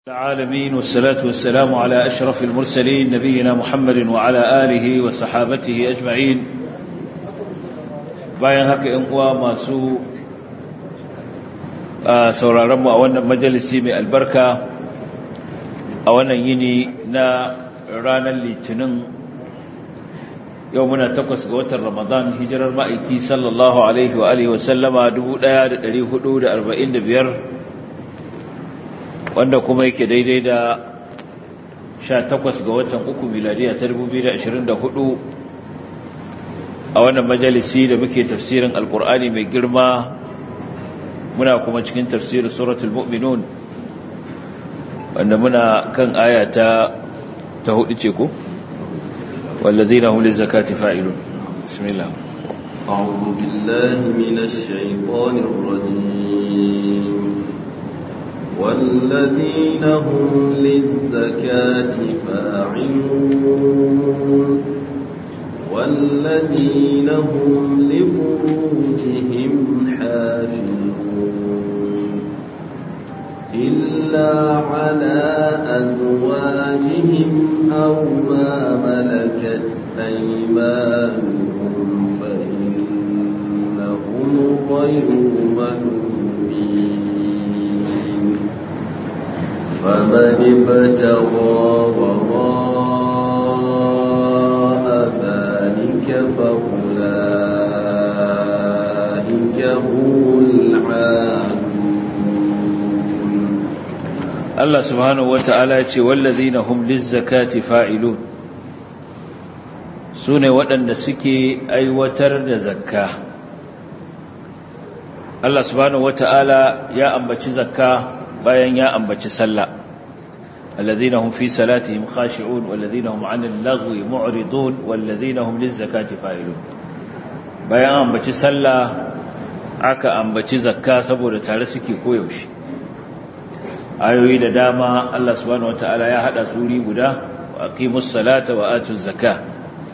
العالمين والصلاة والسلام على أشرف المرسلين نبينا محمد وعلى آله وصحابته أجمعين bayan haka ‘yan uwa masu sauraronmu a wannan majalisi mai albarka a wannan yini na ranar litinin yau muna takwas ga watan ramadan hijirar ma'aiki sallallahu alaihi wa alihi wasallama 1445 wanda kuma yake daidai da 18 ga watan uku miladiya ta 2024 a wannan majalisi da muke tafsirin alkur'ani mai girma muna kuma cikin tafsirin suratul mu'minun wanda muna kan aya ta ta hudu ce ko wallazina hum lizakati fa'ilun bismillah أعوذ بالله من الشيطان الرجيم والذين هم للزكاة فاعلون والذين هم لفروجهم حافظون إلا على أزواجهم أو ما ملكت أيمانهم فإنهم غير ملومين فمن ابتغى وراء ذلك فأولئك هم العادون Allah subhanahu wata'ala ya ce wallazina hum lizzakati fa'ilun sune waɗanda suke aiwatar da zakka Allah subhanahu wata'ala ya ambaci zakka bayan ya ambaci sallah الذين هم في صلاتهم خاشعون والذين هم عن اللغو معرضون والذين هم للزكاة فاعلون bayan ambaci sallah aka ambaci zakka saboda tare suke koyaushe ayoyi da dama Allah subhanahu wataala ya hada suri guda wa aqimus salata wa atuz zakah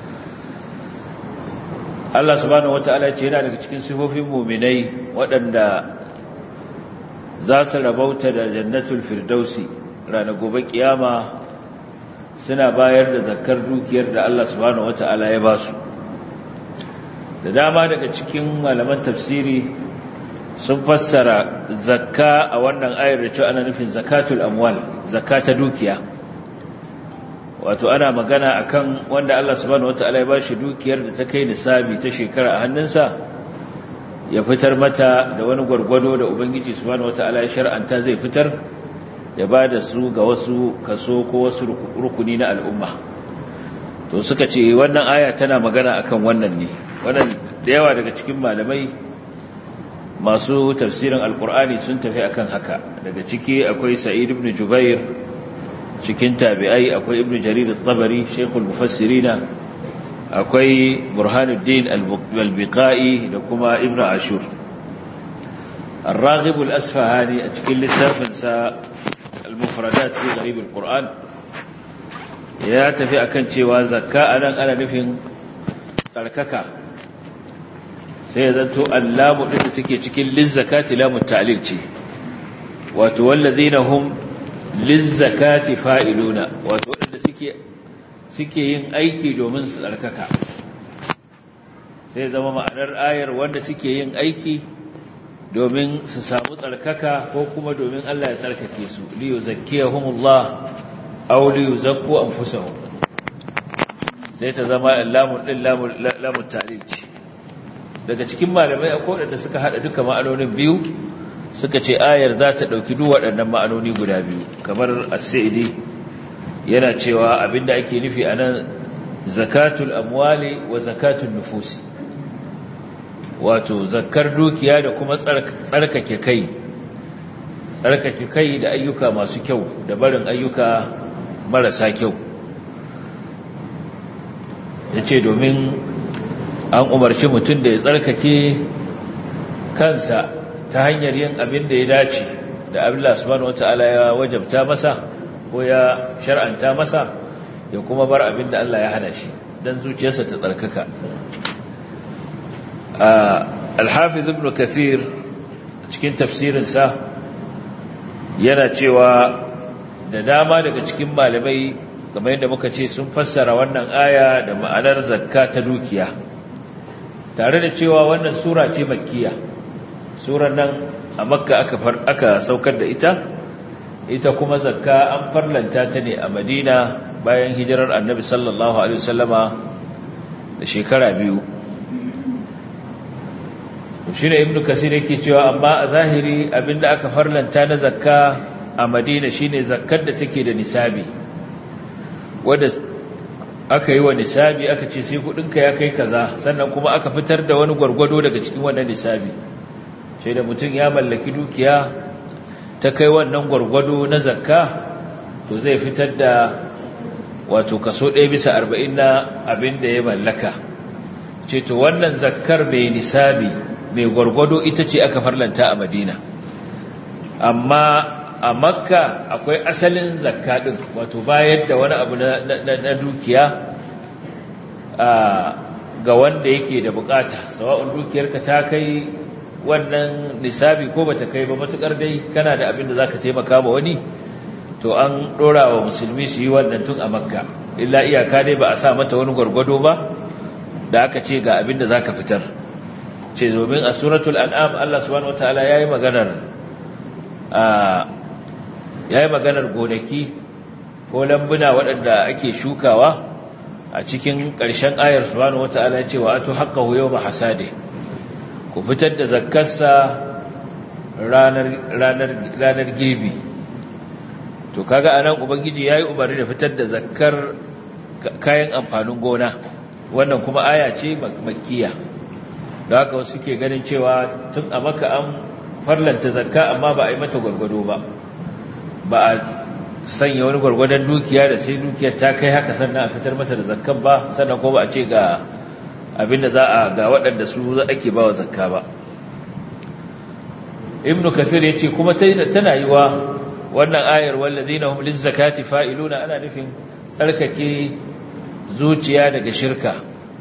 Allah subhanahu wataala ya ce yana daga cikin sifofin mu'minai waɗanda za su rabauta da jannatul firdausi ranar gobe kiyama suna bayar da zakkar dukiyar da Allah subhanahu wata'ala ya ba su da dama daga cikin malaman tafsiri sun fassara zakka a wannan ayar da cewa ana nufin zakatul amwal zakata dukiya wato ana magana akan wanda Allah subhanahu wata'ala ya ba shi dukiyar da ta kai nisabi ta shekara a hannunsa ya fitar mata da wani gwargwado da ubangiji subhanahu wata'ala ya shar'anta zai fitar ya ba da su ga wasu kaso ko wasu rukuni na al'umma to suka ce wannan aya tana magana akan wannan ne wannan da yawa daga cikin malamai masu tafsirin alkur'ani sun tafi akan haka daga ciki akwai sa'id ibn jubair cikin tabi'ai akwai ibn jarir at-tabari shaykhul mufassirina akwai burhanuddin al-biqai da kuma ibn ashur الراغب الأسفهاني أتكلم للتافنسا المفردات في غريب القرآن ya tafi akan cewa zakka anan ana nufin tsarkaka sai ya zanto allamu din da take cikin lizzakati lamu ta'lil ce wato wallazina hum lizzakati fa'iluna wato wanda suke suke yin aiki domin su tsarkaka sai zama ma'anar ayar wanda suke yin aiki domin su samu tsarkaka ko kuma domin Allah ya tsarkake su liyu zakkiyahumullah aw liyu zakku anfusahum sai ta zama lamun din lamun ta'lil ce daga cikin malamai akwai wanda suka hada duka ma'anonin biyu suka ce ayar za ta dauki duk waɗannan ma'anoni guda biyu kamar as-sa'idi yana cewa abinda ake nufi anan zakatul amwali wa zakatul nufusi wato zakkar dukiya da kuma tsarkake kai tsarkake kai da ayyuka masu kyau da barin ayyuka marasa kyau ya ce domin an umarci mutum da ya tsarkake kansa ta hanyar yin abin da ya dace da Allah subhanahu wata'ala ya wajabta masa ko ya shar'anta masa ya kuma bar abin da Allah ya hana shi don zuciyarsa ta tsarkaka alhafiz ibn kathir cikin tafsirinsa yana cewa da dama daga cikin malamai kamar yadda muka ce sun fassara wannan aya da ma'anar zakka ta dukiya tare da cewa wannan sura ce makkiya surar nan a makka aka aka saukar da ita ita kuma zakka an farlanta ta ne a madina bayan hijirar annabi sallallahu alaihi wasallama da shekara biyu shi ne ibn kasir yake cewa amma a zahiri abinda aka farlanta na zakka a madina shine zakkar da take da nisabi wadda aka yi wa nisabi aka ce sai kudinka ya kai kaza sannan kuma aka fitar da wani gwargwado daga cikin wannan nisabi sai da mutum ya mallaki dukiya ta kai wannan gwargwado na zakka to zai fitar da wato kaso ɗaya bisa arba'in na abin da ya mallaka ce to wannan zakkar mai nisabi mai gwargwado ita ce aka farlanta a madina amma a makka akwai asalin zakka ɗin wato bayar da wani abu na dukiya ga wanda yake da bukata sawa'un dukiyarka ta kai wannan nisabi ko bata kai ba matukar dai kana da abin da zaka taimaka ma wani to an dora wa musulmi su yi wannan tun a makka illa iyaka dai ba a sa mata wani gwargwado ba da aka ce ga abin da zaka fitar ce domin a suratul an'am Allah subhanahu wataala yayi maganar a yayi maganar gonaki ko lambuna waɗanda ake shukawa a cikin ƙarshen ayar subhanahu wataala ya ce wa atu haqqahu yawma hasade ku fitar da zakkarsa ranar girbi to kaga anan ubangiji yayi umarni da fitar da zakkar kayan amfanin gona wannan kuma aya ce makkiya da haka wasu suke ganin cewa tun a maka an farlanta zakka amma ba a yi mata gwargwado ba ba a sanya wani gwargwadon dukiya da sai dukiyar ta kai haka sannan a fitar mata da zakkan ba sannan ko ba a ce ga abinda za a ga waɗanda su ake ba wa zakka ba ibn kafir ya ce kuma tana yi wa wannan ayar wallazina hum lizzakati fa'iluna ana nufin tsarkake zuciya daga shirka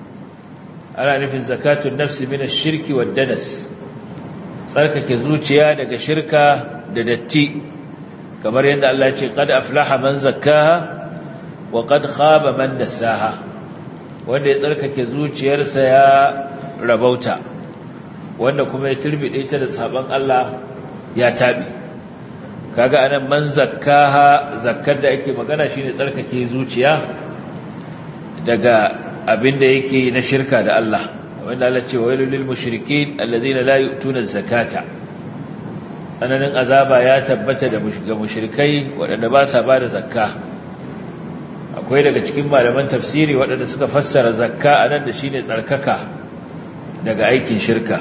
ana nufin zakatun nafsi min ash-shirki wad-danas tsarkake zuciya daga shirka da datti kamar yadda Allah ya ce qad aflaha man zakkaha wa qad khaba man dassaha wanda ya tsarkake zuciyarsa ya rabauta wanda kuma ya turbide ta da sabon Allah ya tabi kaga anan man zakkaha zakkar da ake magana shine tsarkake zuciya daga abinda yake na shirka da Allah wanda Allah ce wailul lil mushrikeen alladhina la yu'tuna zakata tsananin azaba ya tabbata da ga mushrikai waɗanda ba sa bada zakka akwai daga cikin malaman tafsiri waɗanda suka fassara zakka a nan da shi ne tsarkaka daga aikin shirka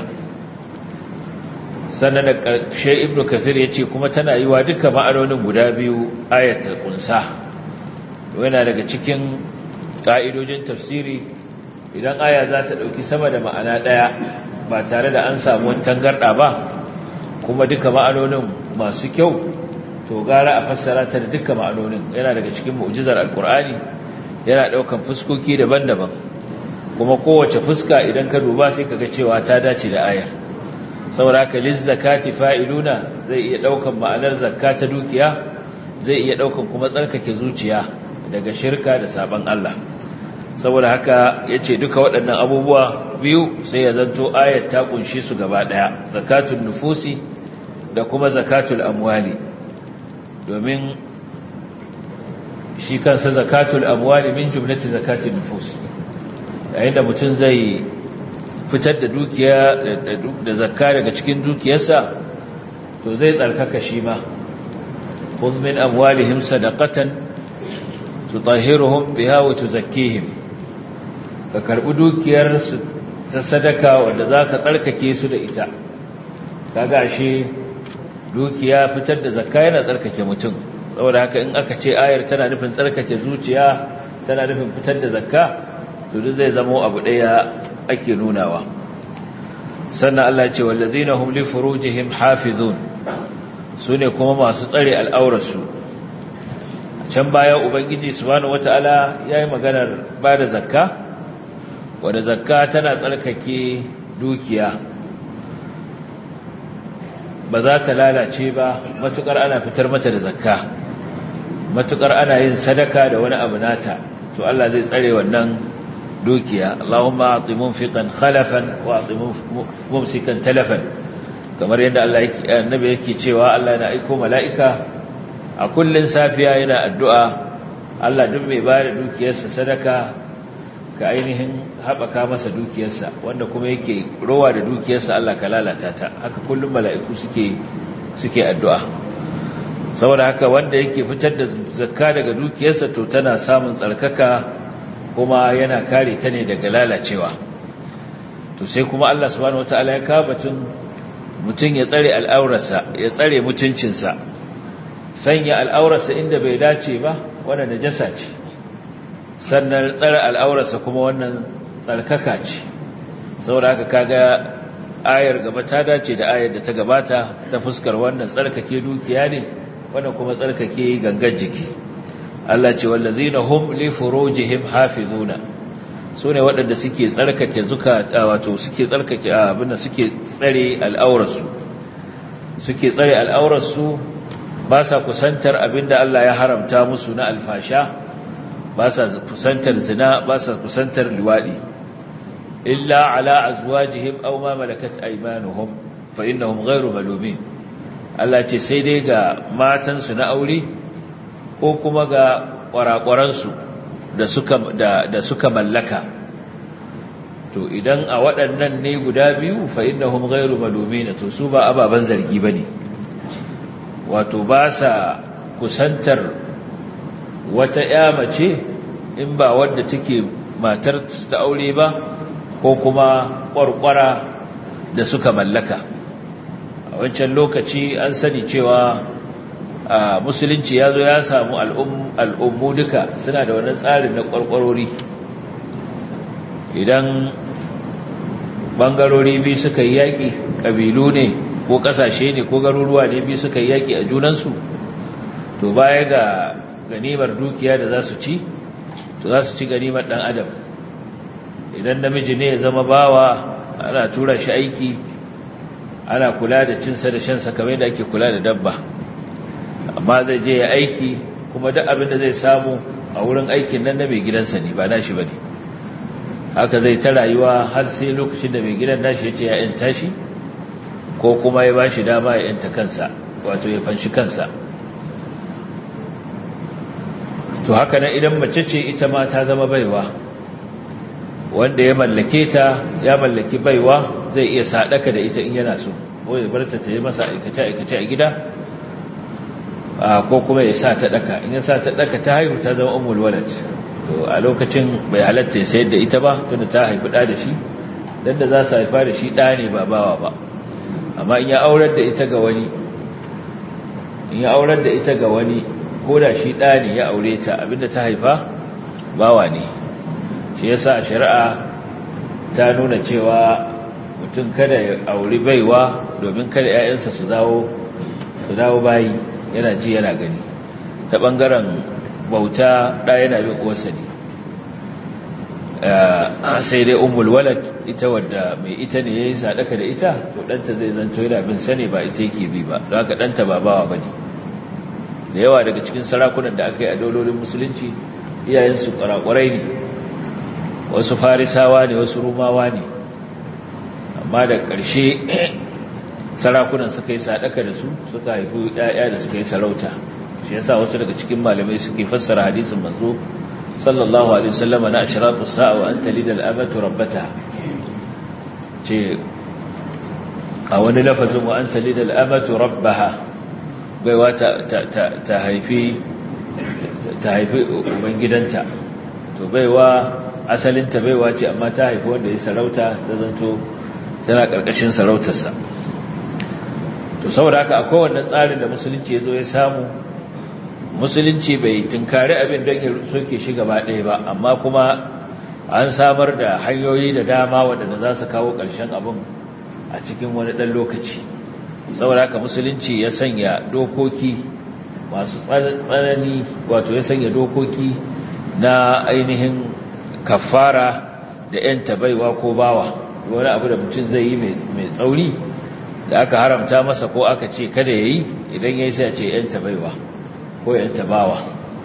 sannan da ƙarshe ibn kathir ya ce kuma tana yi wa duka ma'anonin guda biyu ayatul ƙunsa yana daga cikin ƙa'idojin tafsiri idan aya za ta ɗauki sama da ma'ana ɗaya ba tare da an samu tangarɗa ba kuma duka ma'anonin masu kyau to gara a fassara ta da dukkan ma'anonin yana daga cikin mu'jizar alkur'ani yana daukan fuskoki daban-daban kuma kowace fuska idan ka duba sai kaga cewa ta dace da ayar saboda haka liz zakati fa'iluna zai iya daukan ma'anar zakka ta dukiya zai iya daukan kuma tsarkake zuciya daga shirka da saban Allah saboda haka yace duka waɗannan abubuwa biyu sai ya zanto ayar ta kunshi su gaba daya zakatul nufusi da kuma zakatul amwali domin shi kansa zakatul amwali min jumlati zakatul nufus yayin da mutum zai fitar da dukiya da zakka daga cikin dukiyarsa to zai tsarkaka shi ma khudh min amwalihim sadaqatan tutahhiruhum biha wa tuzakkihim ka karbi dukiyar su ta sadaka wanda zaka tsarkake su da ita kaga shi dukiya fitar da zakka yana tsarkake mutum saboda haka in aka ce ayar tana nufin tsarkake zuciya tana nufin fitar da zakka to duk zai zama abu daya ake nunawa sannan Allah ce wallazina hum li furujihim hafizun sune kuma masu tsare al'aurarsu can baya ubangiji subhanahu wataala yayi maganar bada zakka wanda zakka tana tsarkake dukiya ba za ta lalace ba matukar ana fitar mata da zakka matukar ana yin sadaka da wani abu nata to Allah zai tsare wannan dukiya Allahumma ati munfiqan khalafan wa ati mumsikan talafan kamar yadda Allah yake annabi yake cewa Allah yana aiko mala'ika a kullun safiya yana addu'a Allah duk mai bada dukiyarsa sadaka ka ainihin haɓaka masa dukiyarsa wanda kuma yake rowa da dukiyarsa Allah ka lalata ta haka kullum mala'iku suke suke addu'a saboda haka wanda yake fitar da zakka daga dukiyarsa to tana samun tsarkaka kuma yana kare ta ne daga lalacewa to sai kuma Allah subhanahu wataala ya kawo batun mutum ya tsare al'aurarsa ya tsare mutuncinsa sanya al'aurarsa inda bai dace ba wannan najasa ce sannan tsare al'aurarsa kuma wannan tsarkaka ce saboda haka kaga ayar gaba ta dace da ayar da ta gabata ta fuskar wannan tsarkake dukiya ne wannan kuma tsarkake gangan jiki Allah ce wallazina hum li furujihim hafizuna sune waɗanda suke tsarkake zuka wato suke tsarkake abinda suke tsare al'aurarsu suke tsare al'aurarsu ba sa kusantar abinda Allah ya haramta musu na alfasha ba sa kusantar zina ba sa kusantar liwadi illa ala azwajihim aw ma malakat aymanuhum fa innahum ghayru malumin Allah ce sai dai ga matansu na aure ko kuma ga kwarakwaransu da suka da, da suka mallaka to idan a waɗannan ne guda biyu fa innahum ghayru malumin to su ba ababan zargi bane wato ba sa kusantar wata ya mace in ba wadda take matar ta aure ba ko kuma kwarkwara da suka mallaka a wancan lokaci an sani cewa a musulunci ya zo ya samu al'ummu duka suna da wani tsarin na kwarkwarori idan bangarori biyu suka yi yaƙi ƙabilu ne ko ƙasashe ne ko garuruwa ne biyu suka yi yaƙi a junansu to baya ga ganimar dukiya da za su ci to za su ci ganimar ɗan adam idan namiji ne ya zama bawa ana tura shi aiki ana kula da cinsa da shansa kamar yadda ake kula da dabba amma zai je ya aiki kuma duk abin da zai samu a wurin aikin nan na mai gidansa ne ba nashi ba ne haka zai ta rayuwa har sai lokacin da mai gidan nashi ya ce ya yanta shi ko kuma ya ba shi dama ya yanta kansa wato ya fanshi kansa to haka nan idan mace ce ita ma ta zama baiwa wanda ya mallake ta ya mallaki baiwa zai iya sadaka da ita in yana so ko ya bar ta ta yi masa aikace aikace a gida ko kuma ya sa ta daka in ya sa ta daka ta haihu ta zama ummul walad to a lokacin bai halatta ya sayar da ita ba tunda ta haifi da da shi dan da za su haifa da shi da ne ba bawa ba amma in ya aurar da ita ga wani in ya aurar da ita ga wani ko da shi da ne ya aure ta abinda ta haifa bawa ne shi yasa shari'a ta nuna cewa mutum kada ya auri baiwa domin kada 'ya'yansa su dawo su dawo bayi yana ji yana gani ta bangaren bauta da yana bin uwarsa ne sai dai umul walad ita wadda mai ita ne yayi sadaka da ita to danta zai zanto yana bin sane ba ita yake bi ba don haka danta ba bawa bane da yawa daga cikin sarakunan da aka yi a daulolin musulunci iyayensu kwarakwarai ne wasu farisawa ne wasu rumawa ne amma da ƙarshe sarakunan suka yi sadaka da su suka haifi ‘ya'ya da suka yi sarauta shi yasa wasu daga cikin malamai suke fassara hadisin manzo sallallahu alaihi wasallam na ashratu sa'a wa anta lidal amatu rabbata ce a wani lafazin wa anta lidal amatu rabbaha baiwa ta ta haifi ta haifi ubangidanta to baiwa asalinta baiwa ce amma ta haifi wanda ya sarauta ta zanto tana ƙarƙashin sarautarsa to saboda haka akwai wannan tsarin da musulunci ya zo ya samu musulunci bai tunkari abin don ya soke shi gaba ɗaya ba amma kuma an samar da hanyoyi da dama waɗanda za su kawo ƙarshen abin a cikin wani ɗan lokaci saboda haka musulunci ya sanya dokoki masu tsanani wato ya sanya dokoki na ainihin kafara da 'yan tabaiwa ko bawa wani abu da mutum zai yi mai tsauri da aka haramta masa ko aka ce kada ya yi idan ya yi sai a ce 'yan tabaiwa ko 'yan tabawa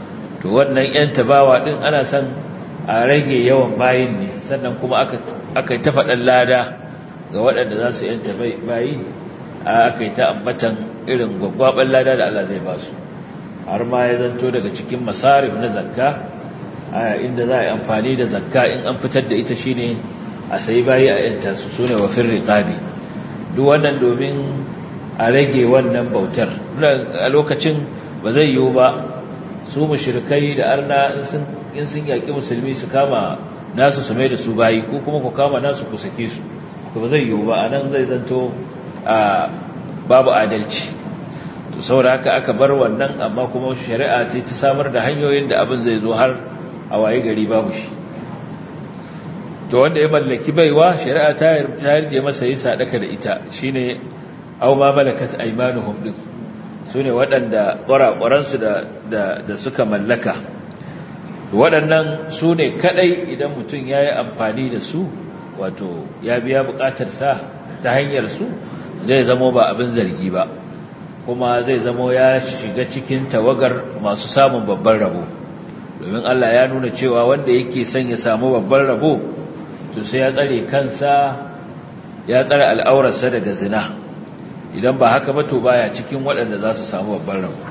to wannan yan tabawa din ana son a rage yawan bayin ne sannan kuma aka aka ta faɗan lada ga waɗanda za su yanta bayi aka yi ta ambatan irin gwaggwaɓar lada da Allah zai ba su har ma ya zanto daga cikin masarif na zakka inda za a yi amfani da zakka in an fitar da ita shine a sayi bayi a yanta su sune wa firri qabi duk wannan domin a rage wannan bautar a lokacin ba zai yiwu ba su mushrikai da arna in sun yaƙi musulmi su kama nasu su mai da su bayi ko kuma ku kama nasu ku sake su to ba zai yiwu ba a nan zai zanto babu adalci to saboda haka aka bar wannan amma kuma shari'a ce ta samar da hanyoyin da abin zai zo har a waye gari babu shi to wanda ya mallaki baiwa shari'a ta yarda masa yi sadaka da ita shine aw ma malakat aymanuhum din sune waɗanda ƙwaraƙwaransu da da suka mallaka waɗannan su ne kaɗai idan mutum ya yi amfani da su wato ya biya buƙatarsa ta hanyar su zai zamo ba abin zargi ba kuma zai zamo ya shiga cikin tawagar masu samun babban rabo domin Allah ya nuna cewa wanda yake son ya samu babban rabo to sai ya tsare kansa ya tsare al'aurarsa daga zina idan ba haka ba to baya cikin waɗanda za su samu babban rabo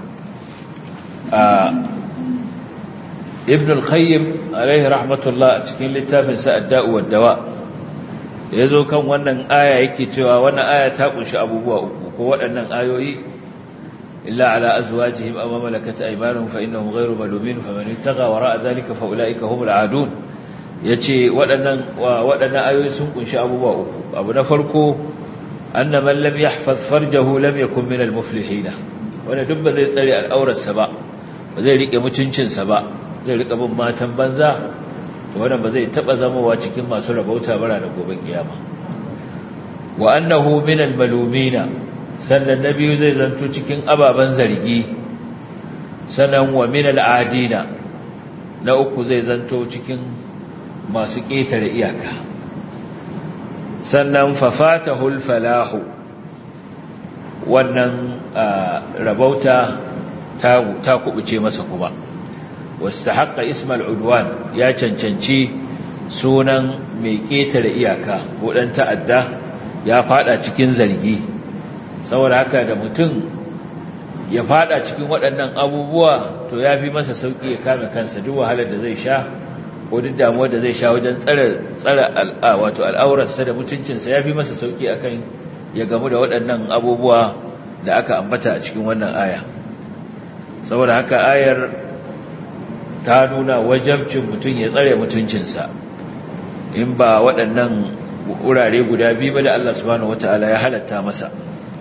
ibn al-khayyim alaihi rahmatullah a cikin littafin sa ad-da'u wad-dawa ya zo kan wannan aya yake cewa wannan aya ta kunshi abubuwa uku ko waɗannan ayoyi illa ala azwajihim aw malakat aymanuhum fa innahum ghayru malumin faman ittaqa wara'a dhalika fa ulaika humul aadun yace waɗannan waɗannan ayoyi sun kunshi abubuwa uku abu na farko anna man lam yahfaz farjahu lam yakun min al-muflihin wanda duk ba zai tsare al'aurarsa ba ba zai rike mutuncinsa ba zai rika bin matan banza to wannan ba zai taba zamowa cikin masu rabauta bara da gobe kiyama wa annahu min al-malumina sannan nabiyu zai zanto cikin ababan zargi sannan wa min al-adina na uku zai zanto cikin masu ketare iyaka sannan fafatahu al-falahu wannan rabauta ta ta kubuce masa kuma واستحق اسم العدوان ya cancanci sunan mai ketare iyaka ko dan ta'adda ya fada cikin zargi saboda haka da mutum ya fada cikin waɗannan abubuwa to ya fi masa sauki ya kame kansa duk wahalar da zai sha ko duk damuwar da zai sha wajen tsare tsare wato al'aurarsa da mutuncinsa ya fi masa sauki akan ya gamu da waɗannan abubuwa da aka ambata a cikin wannan aya saboda haka ayar ta nuna wajabcin mutum ya tsare mutuncinsa in ba waɗannan wurare guda biyu ba da Allah subhanahu wata'ala ya halatta masa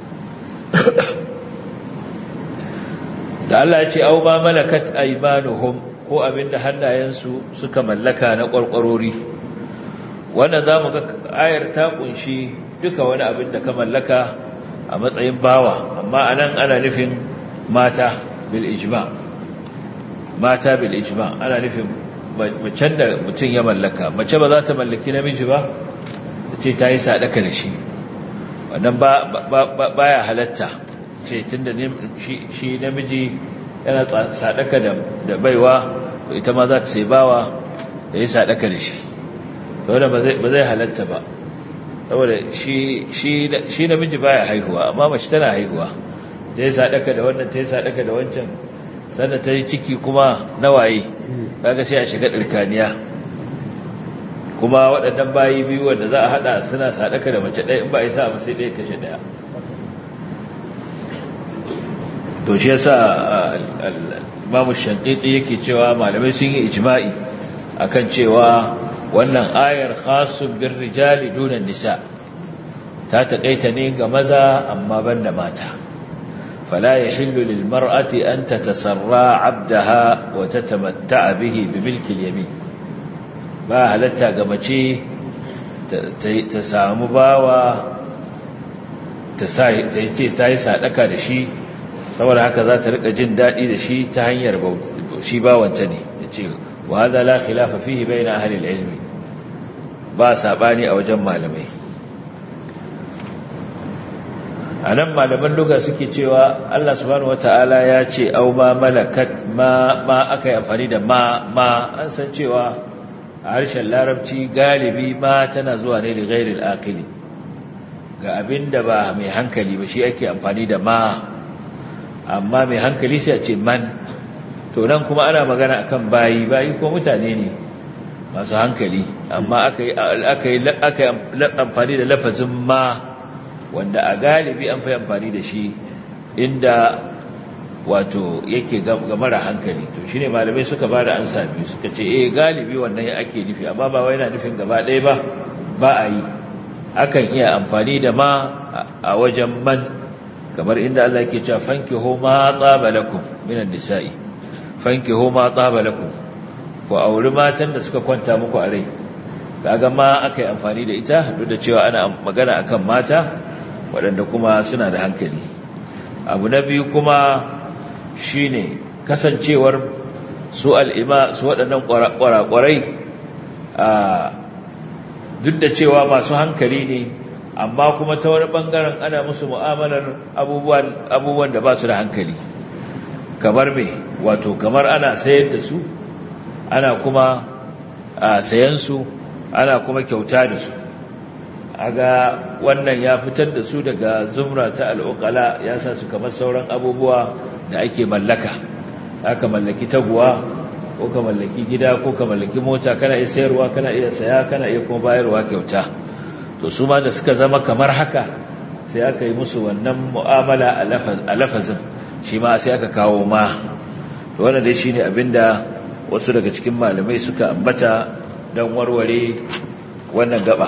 da Allah ya ce au ma malakat aymanuhum ko abinda hannayensu suka mallaka na ƙwarƙwarori wannan zamu ga ayar ta kunshi duka wani abin da ka mallaka a matsayin bawa amma anan ana nufin mata bil ijma' mata bil ijma ana nufin macen da mutum ya mallaka mace ba za ta mallaki namiji ba ce ta yi sadaka da shi wannan ba ya halatta ce tun da shi namiji yana sadaka da baiwa ita ma za ta sai bawa da yi sadaka da shi saboda ba zai halatta ba saboda shi namiji baya haihuwa amma mace tana haihuwa ta yi sadaka da wannan ta yi sadaka da wancan sannan ta yi ciki kuma nawaye kaga sai a shiga ɗirkaniya kuma waɗannan bayi biyu wanda za a haɗa suna sadaka da mace ɗaya in ba a yi sa sai ɗaya kashe ɗaya to shi yasa imamu shankiti yake cewa malamai sun yi ijma'i akan cewa wannan ayar khasun bin rijali dunan nisa ta taƙaita ne ga maza amma ban da mata فلا يحل للمرأة أن تتسرى عبدها وتتمتع به بملك اليمين ba halatta ga mace ta samu bawa ta ce ta yi sadaka da shi saboda haka za ta rika jin daɗi da shi ta hanyar shi bawanta ne ya ce wa haza la khilafa fihi bayna ahli ilmi ba sabani a wajen malamai a nan malaman luga suke cewa Allah subhanahu wata'ala ya ce au ma malakat ma ma aka yi amfani da ma ma an san cewa a harshen larabci galibi ma tana zuwa ne da ghairil aqili ga abin da ba mai hankali ba shi ake amfani da ma amma mai hankali sai a ce man to nan kuma ana magana akan bayi bayi ko mutane ne masu hankali amma aka yi amfani da lafazin ma wanda a galibi an fi amfani da shi inda wato yake ga mara hankali to shine malamai suka ba da ansa biyu suka ce eh galibi wannan ake nufi amma ba wai yana nufin gaba ɗaya ba ba a yi akan iya amfani da ma a wajen man kamar inda Allah yake cewa fankihu ma taba lakum minan nisa'i fankihu ma taba lakum ku auri matan da suka kwanta muku a rai kaga ma aka yi amfani da ita duk da cewa ana magana akan mata waɗanda kuma suna da hankali abu na biyu kuma shine kasancewar su al'ima su waɗannan ƙwarakwarai duk da cewa masu hankali ne amma kuma ta wani ɓangaren ana musu mu'amalar abubuwan da ba su da hankali kamar me wato kamar ana sayar da su ana kuma sayan su ana kuma kyauta da su aga wannan ya fitar da su daga zumra ta al'uqala ya sa su kamar sauran abubuwa da ake mallaka aka mallaki taguwa ko ka mallaki gida ko ka mallaki mota kana iya sayarwa kana iya saya kana iya kuma bayarwa kyauta to su ma da suka zama kamar haka sai aka yi musu wannan mu'amala a lafazin shi ma sai aka kawo ma to wannan dai shine abinda wasu daga cikin malamai suka ambata don warware wannan gaba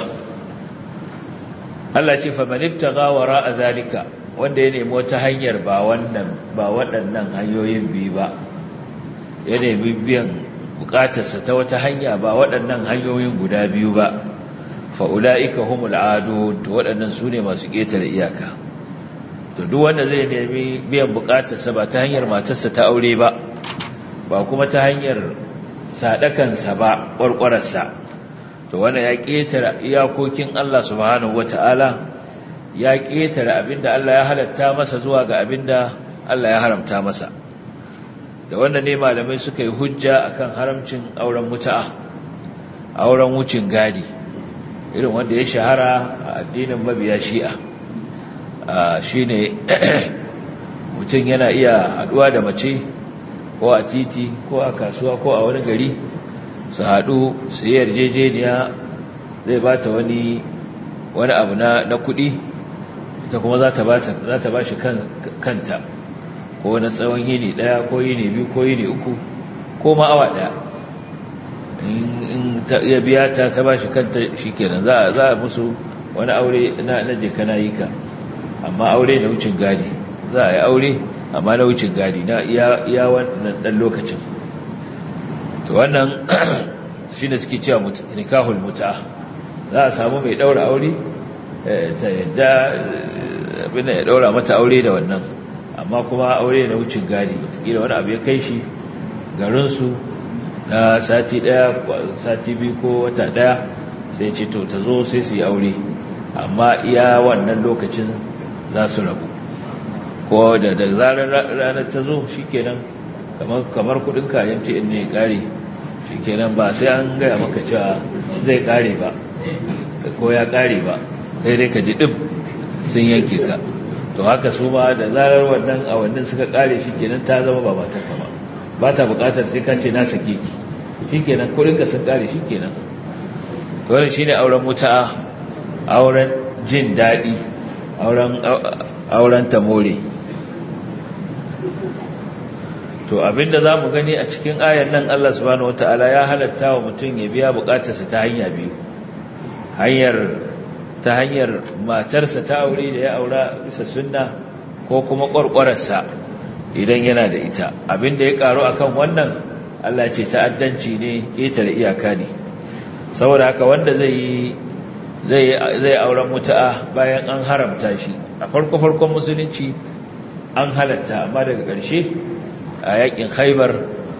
Allah ce fa man ibtaga wara zalika wanda ya nemi wata hanyar ba wannan ba waɗannan hanyoyin biyu ba ya nemi biyan bukatarsa ta wata hanya ba waɗannan hanyoyin guda biyu ba fa ulaika humul adu to waɗannan su ne masu ƙetare iyaka to duk wanda zai nemi biyan bukatarsa ba ta hanyar matarsa ta aure ba ba kuma ta hanyar sadakansa ba ƙwarƙwararsa to wanda ya ƙetare iyakokin Allah subhanahu wata'ala ya ƙetare abinda Allah ya halatta masa zuwa ga abinda Allah ya haramta masa da wanda ne malamai suka yi hujja akan haramcin auren mutu'a auren wucin gadi irin wanda ya shahara a addinin mabiya shi'a shine mutum yana iya haɗuwa da mace ko a titi ko a kasuwa ko a wani gari su haɗu su yi yarjejeniya zai ba ta wani wani abu na kuɗi ta kuma za ta ba shi kanta ko na tsawon yini ɗaya ko yini biyu ko yini uku ko ma awa ɗaya in ya biya ta ta ba shi kanta shi kenan za a musu wani aure na jeka na yi ka amma aure na wucin gadi za a yi aure amma na wucin gadi na iya wannan ɗan lokacin to wannan shi ne suke cewa nikahul muta za a samu mai ɗaura aure ta yadda abin ya ɗaura mata aure da wannan amma kuma aure na wucin gadi watakila wani abu ya kai shi garinsu na sati ɗaya sati biyu ko wata ɗaya sai ce to ta zo sai su yi aure amma iya wannan lokacin za su rabu ko da da zarar ranar ta zo shi kenan kamar kudin kayan ce in ne kare shi kenan ba sai an gaya maka cewa zai kare ba ko ya kare ba sai dai ka ji ɗin sun yanke ka to haka su ma da zarar wannan awannin suka kare shi kenan ta zama ba mata kama ba ta bukatar sai ka ce na sake ki shi kenan kudinka sun kare shi kenan to wannan shine auren mutu'a auren jin daɗi auren tamore to abinda za mu gani a cikin ayar nan Allah subhanahu wata'ala ya halatta wa mutum ya biya bukatarsa ta hanya biyu hanyar ta hanyar matarsa ta aure da ya aura bisa sunna ko kuma ƙwarƙwararsa idan yana da ita abinda ya ƙaru akan wannan Allah ce ta'addanci ne ƙetare iyaka ne saboda haka wanda zai yi zai auren mutu'a bayan an haramta shi a farko-farkon musulunci an halatta amma daga ƙarshe a yakin haibar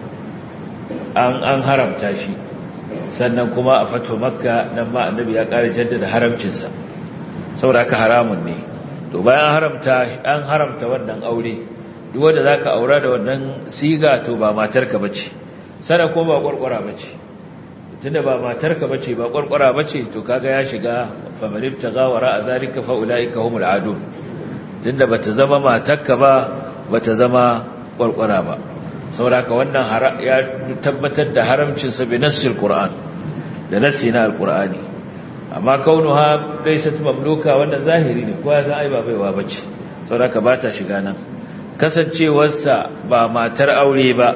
an haramta shi sannan kuma a fato makka nan ma annabi ya ƙara jaddada haramcinsa saboda haka haramun ne to bayan haramta an haramta wannan aure duk wanda zaka aura da wannan siga to ba matarka bace sana ko ba kwarkwara bace tunda ba matarka bace ba kwarkwara bace to kaga ya shiga famarif tagawara azalika fa ulaika humul adun tunda bata zama matarka ba bata zama kwarkwara ba saboda wannan ya tabbatar da haramcin sa bi nassil qur'an da nassi na alqur'ani amma kaunuha laysat mamluka wannan zahiri ne kowa san ai ba baiwa bace saboda ba ta shiga nan kasancewarsa ba matar aure ba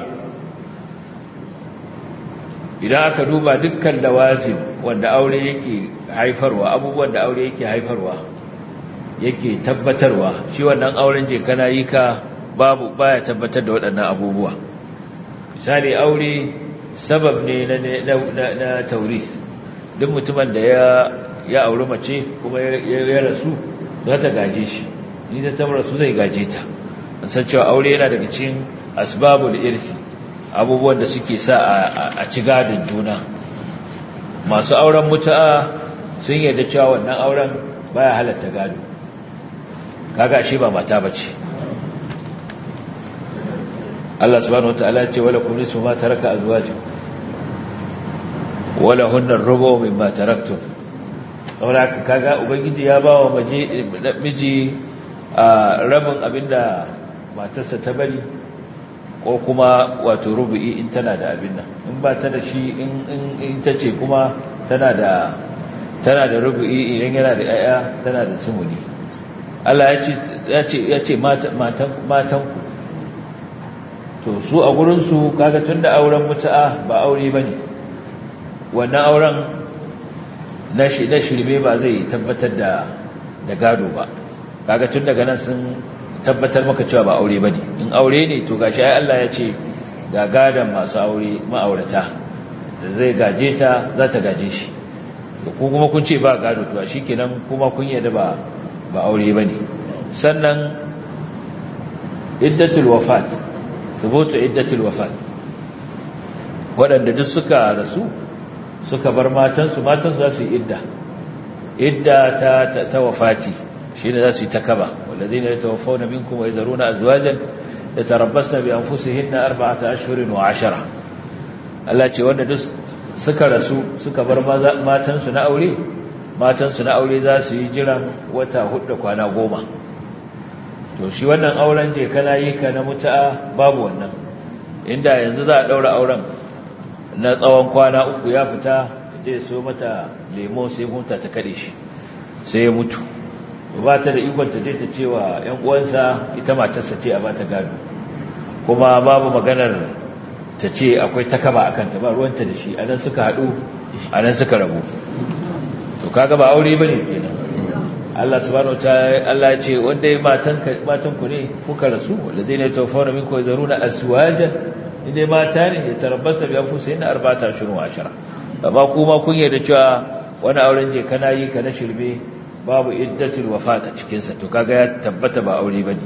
idan aka duba dukkan lawazim wanda aure yake haifarwa abubuwan da aure yake haifarwa yake tabbatarwa shi wannan auren je kana yi ka babu baya tabbatar da waɗannan abubuwa misali aure sabab ne na na na tauris duk mutumin da ya ya auri mace kuma ya rasu za ta gaje shi ni ta tabar su zai gaje ta an san cewa aure yana daga cikin asbabul irthi abubuwan da suke sa a ci gadin juna masu auren mutu'a sun yarda cewa wannan auren baya halatta gado kaga shi ba mata bace Allah subhanahu wataala ya ce wala kullu su ma taraka azwajukum wala hunna rubu mimma taraktum saboda kaga ubangiji ya bawa maje miji rabin abinda matarsa ta bari ko kuma wato rubu'i in tana da abin nan in ba ta da shi in ta ce kuma tana da tana da rubu'i idan yana da yaya tana da sumuni Allah ya ce ya ce matan ku to su a gurin su kaga tunda auren mutu'a ba aure bane wannan auren na shi na shirme ba zai tabbatar da da gado ba kaga tun daga nan sun tabbatar maka cewa ba aure bane in aure ne to gashi ai Allah ya ce ga gadan masu aure ma'aurata da zai gaje ta za ta gaje shi to ku kuma kun ce ba gado to shikenan kuma kun yarda ba ba aure bane sannan iddatul wafat thubutu iddatul wafat waɗanda duk suka rasu suka bar matansu matansu za su yi idda idda ta ta wafati shi ne za su yi ta kaba wallazi ne ya tawafau na minkum wa ya zaru na azuwajen da tarabbas na biyan fusu hinna arba'ata ashirin wa ashara Allah ce wanda duk suka rasu suka bar matansu na aure matansu na aure za su yi jiran wata hudu kwana goma to shi wannan auren je kana yi ka na mutu'a babu wannan inda yanzu za a ɗaura auren na tsawon kwana uku ya fita je so mata lemo sai hunta ta kade shi sai ya mutu ba ta da ikon ta je ta cewa ƴan uwansa ita matarsa ce a bata gado kuma babu maganar ta ce akwai takaba akan ta ba ruwanta da shi anan suka haɗu anan suka rabu to kaga ba aure bane kenan Allah subhanahu wataala Allah ya ce wanda ya matan matan ku ne kuka rasu walladheena yatawaffawna minkum yazaruna aswajan inda mata ne ya tarabbasta bi anfusihin arba'ata ashhurun wa ashara amma kuma kun yarda cewa wani auren je kana yi ka na shirme babu iddatul wafat a cikin sa to kaga ya tabbata ba aure bane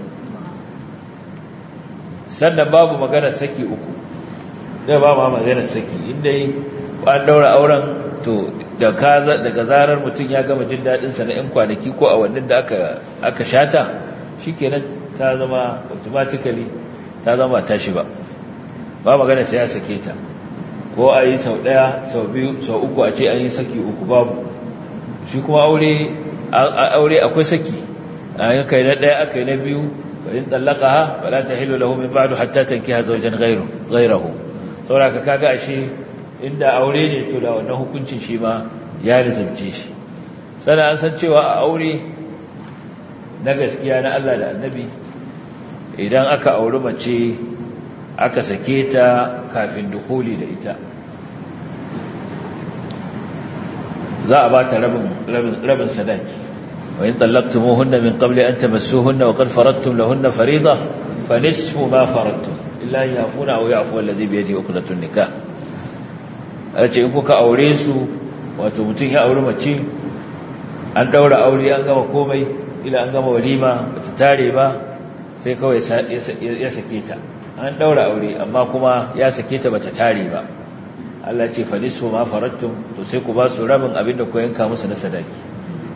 sannan babu magana saki uku da ba ma magana saki inda an daura auren to da kaza daga zarar mutum ya gama jin dadin sa na ɗan kwanaki ko a wannan da aka aka shata shikenan ta zama automatically ta zama tashi ba ba magana sai ya sake ta ko a yi sau ɗaya sau biyu sau uku a ce an yi saki uku babu shi kuma aure aure akwai saki a yi kai na ɗaya aka yi na biyu in tsallaka ha ba za ta hilo lahu min ba'du hatta tanki ha zaujen gairahu saboda ka kaga ashe inda aure ne to da wannan hukuncin shi ma ya rizumce shi sannan an san cewa a aure na gaskiya na Allah da annabi idan aka auri mace aka sake ta kafin dukuli da ita za a ba ta rabin sadaki wa in tallaqtumuhunna min qabli an tamassuhunna wa qad faradtum lahunna fariida fa nisfu ma faradtum illa yafuna aw yafu alladhi bi yadihi uqdatun nikah ace in kuka aure su wato mutum ya aure mace an daura aure an gama komai ila an gama walima bata tare ba sai kawai ya sake ta an daura aure amma kuma ya sake ta bata tare ba Allah ce fa nisfu ma farattum to sai ku ba su rabin abin da ku yanka musu na sadaki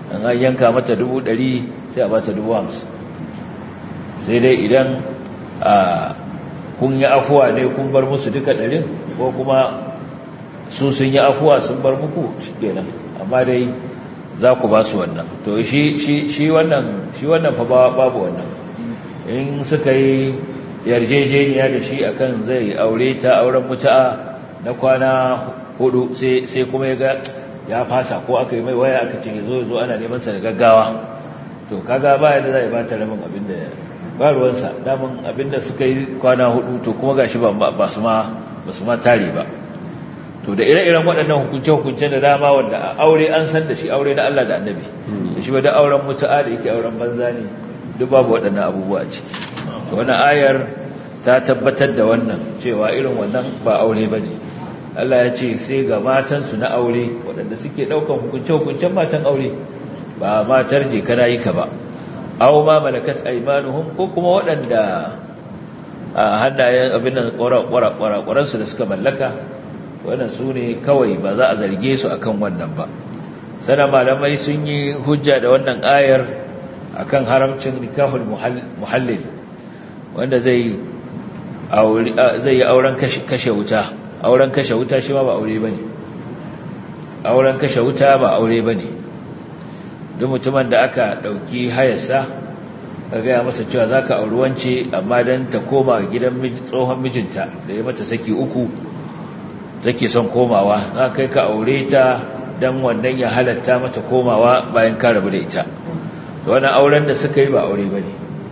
an an yanka mata dubu ɗari sai a bata dubu hamsin sai dai idan kun yi afuwa ne kun bar musu duka ɗarin ko kuma su sun yi afuwa sun bar muku shi kenan amma dai za ku ba su wannan to shi wannan shi wannan fa babu wannan in suka yi yarjejeniya da shi akan zai aure ta auren mutu'a na kwana hudu sai kuma ya ga ya fasa ko aka yi mai waya aka ce zo zo ana neman sa da gaggawa to kaga ba yadda zai ba ta rabin abin da ba ruwansa daman abin da suka yi kwana hudu to kuma gashi ba ba su ma ba su ma tare ba to da ire-iren waɗannan hukunce-hukunce da dama wanda aure an san da shi aure na Allah da annabi da shi ba da auren mutu'a da yake auren banza ne duk babu waɗannan abubuwa a ciki to wannan ayar ta tabbatar da wannan cewa irin wannan ba aure ba ne Allah ya ce sai ga matansu na aure waɗanda suke ɗaukan hukunce-hukuncen matan aure ba matar je kana yi ka ba aw ma malakat aymanuhum ko kuma waɗanda a hannayen abin nan ƙwaransu da suka mallaka wannan su ne kawai ba za a zarge su akan wannan ba sana malamai sun yi hujja da wannan ayar akan haramcin nikahul muhallil wanda zai zai yi auren kashe wuta auren kashe wuta shi ma ba aure bane auren kashe wuta ba aure bane duk mutumin da aka dauki hayarsa ka gaya masa cewa zaka auri wance amma dan ta koma gidan tsohon mijinta da ya mata saki uku take son komawa za kai ka aure ta dan wannan ya halatta mata komawa bayan ka rabu da ita to wannan auren da suka yi ba aure bane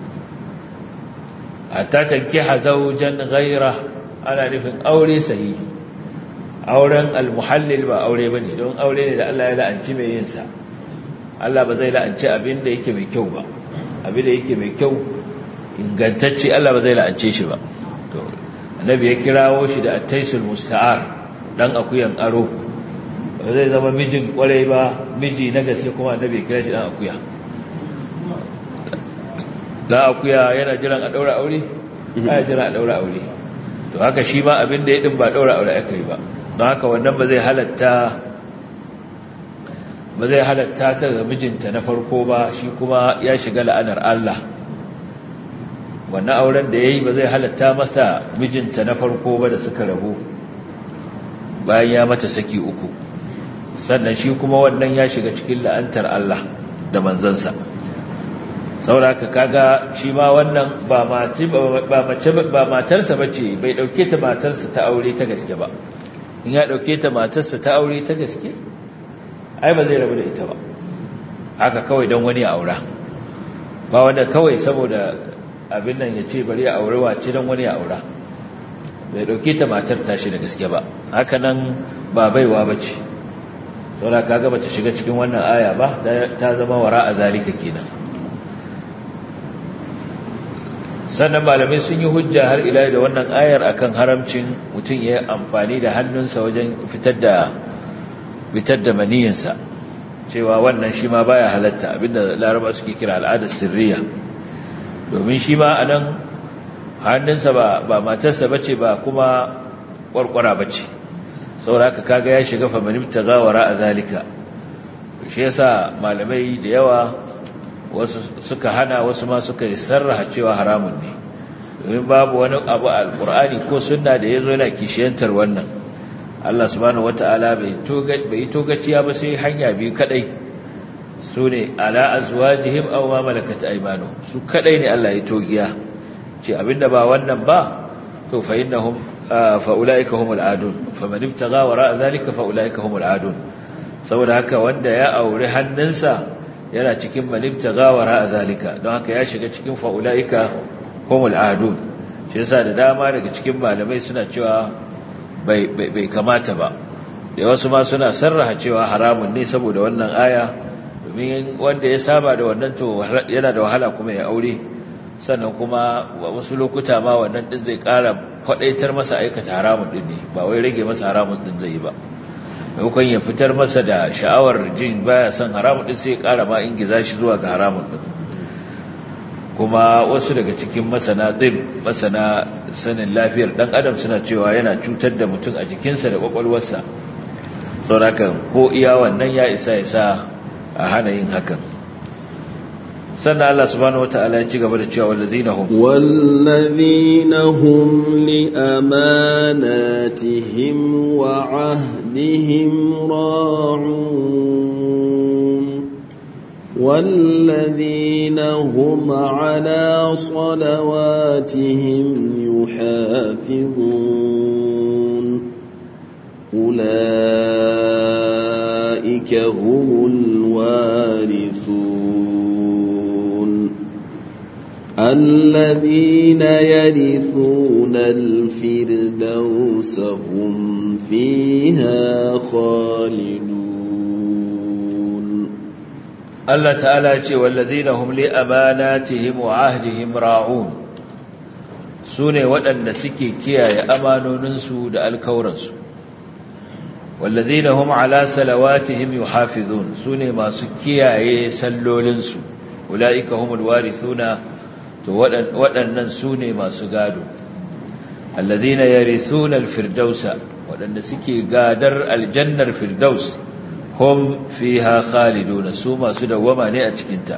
hatta tankiha zawjan ghayra ana nufin aure sahihi auren almuhallil ba aure bane don aure ne da Allah ya la'anci mai yin sa Allah ba zai la'anci abin da yake mai kyau ba abin da yake mai kyau ingantacce Allah ba zai la'ance shi ba to annabi ya kirawo shi da at-taisul musta'ar dan akuyan aro ba zai zama mijin kwarai ba miji na gaske kuma annabi ya kira shi dan akuya da akuya yana jiran a daura aure ana jiran a daura aure to haka shi ma abin da ya din ba daura aure aka yi ba don haka wannan ba zai halatta ba zai halatta ta ga mijinta na farko ba shi kuma ya shiga la'anar Allah wannan auren da yayi ba zai halatta masa mijinta na farko ba da suka rabu bayan ya mata saki uku sannan shi kuma wannan ya shiga cikin la'antar Allah da manzansa sauraka kaga shi ma wannan ba mace ba mace ba matarsa bace bai dauke ta matarsa ta aure ta gaske ba in ya dauke ta matarsa ta aure ta gaske ai ba zai rabu da ita ba haka kawai dan wani aura ba wanda kawai saboda abin nan yace bari ya aure wace dan wani aura bai dauke ta matar tashi da gaske ba haka nan ba baiwa bace saboda kaga bace shiga cikin wannan aya ba ta zama wara a zalika kenan sannan malamai sun yi hujja har ila da wannan ayar akan haramcin mutum ya amfani da hannunsa wajen fitar da fitar da maniyinsa cewa wannan shi ma baya halatta abinda laraba suke kira al'adar sirriya domin shi ma anan hannunsa ba ba matarsa bace ba kuma kwarkwara bace saboda haka kaga ya shiga fa manibta gawara a zalika shi yasa malamai da yawa wasu suka hana wasu ma suka sarraha cewa haramun ne domin babu wani abu a alkur'ani ko sunna da ya zo yana kishiyantar wannan Allah subhanahu wata'ala bai yi togaciya ba sai hanya biyu kadai su ne ala azwajihim aw ma malakat aymanu su kadai ne Allah ya togiya ce abinda ba wannan ba to fa innahum fa ulaika humul adun faman ibtaga wara zalika fa ulaika humul adun saboda haka wanda ya aure hannunsa yana cikin manibta gawara a zalika don haka ya shiga cikin fa'ula'ika humul adun shi yasa da dama daga cikin malamai suna cewa bai kamata ba da wasu ma suna sarraha cewa haramun ne saboda wannan aya domin wanda ya saba da wannan to yana da wahala kuma ya aure sannan kuma wasu lokuta ma wannan din zai kara kwadaitar masa aikata haramun din ne ba wai rage masa haramun din zai yi ba maimakon ya fitar masa da sha'awar jin baya son haramun din sai ya kara ma ingiza shi zuwa ga haramun din kuma wasu daga cikin masana ɗin masana sanin lafiyar ɗan adam suna cewa yana cutar da mutum a jikinsa da ƙwaƙwalwarsa saurakan ko iya wannan ya isa ya sa a hana yin hakan sannan Allah subhanahu wata'ala ya ci gaba da cewa wallazina hum والذين هم لأماناتهم وعهدهم راعون والذين هم على صلواتهم يحافظون أولئك هم الوارثون الذين يرثون الفردوس هم فيها خالدون Allah ta'ala ya ce wallazina hum li amanatihim wa ahdihim ra'un sune waɗanda suke kiyaye amanoninsu da alkawransu wallazina hum ala salawatihim yuhafizun sune masu kiyaye sallolinsu ulaika humul warithuna to waɗannan sune masu gado allazina yarithuna alfirdausa waɗanda suke gadar aljannar firdaus hum fiha khaliduna su masu dawwama ne a cikinta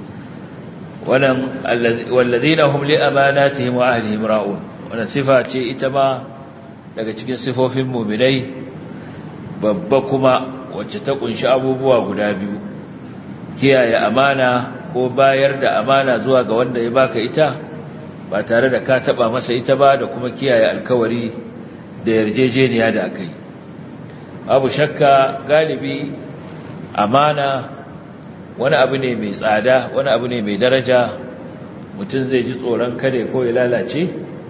wannan walladhina hum li amanatihim wa ahlihim ra'un wannan sifa ce ita ma daga cikin sifofin mu'minai babba kuma wacce ta kunshi abubuwa guda biyu kiyaye amana ko bayar da amana zuwa ga wanda ya baka ita ba tare da ka taba masa ita ba da kuma kiyaye alkawari da yarjejeniya da akai abu shakka galibi amana wani abu ne mai tsada wani abu ne mai daraja mutum zai ji tsoron kada ko ya lalace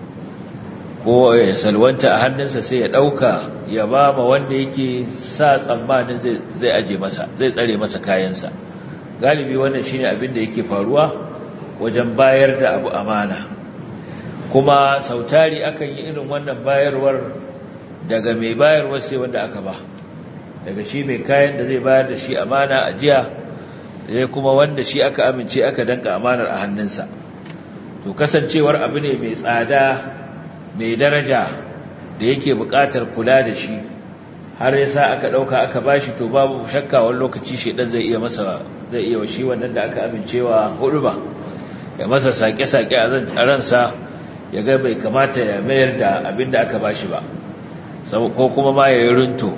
ko ya salwanta a hannunsa sai ya ɗauka ya ba ma wanda yake sa tsammanin zai aje masa zai tsare masa kayansa galibi wannan shine abin da yake faruwa wajen bayar da abu amana kuma sautari akan yi irin wannan bayarwar daga mai bayarwa sai wanda aka ba daga shi mai kayan da zai bayar da shi amana a jiya sai kuma wanda shi aka amince aka danka amanar a hannunsa to kasancewar abu ne mai tsada mai daraja da yake buƙatar kula da shi har yasa aka ɗauka aka bashi to babu shakka wani lokaci shedan zai iya masa zai iya shi wannan da aka amincewa hudu ba ya masa sake-sake a ransa ya ga bai kamata ya mayar da abin da aka bashi ba ko kuma ma ya yi runto